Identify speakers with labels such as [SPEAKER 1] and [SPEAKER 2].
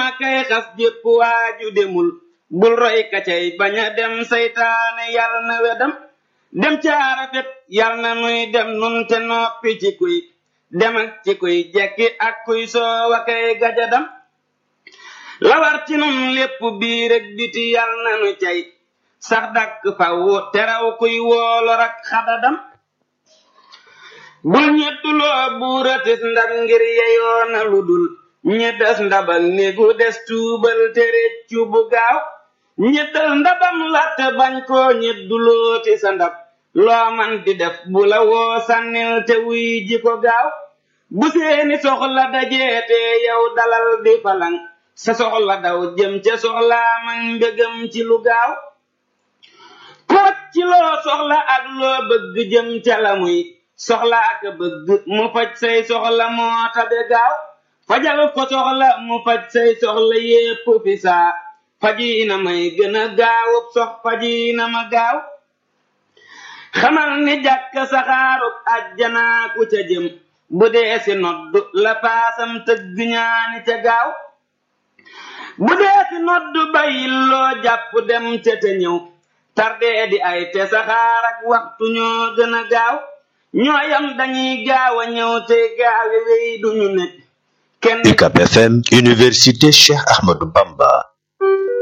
[SPEAKER 1] dema kay xas jépp waaju demul bul roy ka cay bañ a dem saytaane yal na wedam dem caara fet yal na nuy dem nun te noppi ci kuy dem ak ci kuy jekki ak kuy soowa kay gajadam lawar ci nun lépp biir ak biti yal na nu cay sax dakk faw teraw kuy woolor ak xadadam bul ñettuloo buuratis ndab ngir yeyoona lu dul ñeddas ndabal négu des tuubal te réccu bu gaaw ñeddal ndabam latte bañ koo ñeddulooti sa ndab loo man di def bu la woo sànnil te wuy ji ko gaaw bu seeni soxla dajeete yow dalal di falang sa soxla daw jëm ca soxlaa man mbégam ci lu gaaw koot ci loo soxla ak loo bëgg jëm ca la muy soxla ak bëgg mu faj say soxla moo tabe gaaw fajal ko soxla mu faj say soxla yépp fi saa fajiina may gën a gaawub sox fajiina ma gaaw xamal ni jàkk saxaarub ajjanaa ku ca jëm bu dee si nodd la paasam tëgg ñaani ca gaaw bu dee si nodd bayil loo jàpp dem ca te ñëw tardee di ay te saxaar ak waxtu ñoo gën a gaaw ñooyam dañuy gaaw a ñëw te gaawe wey duñu nekk kenn
[SPEAKER 2] UCAB FM Université Cheikh Ahmadou Bamba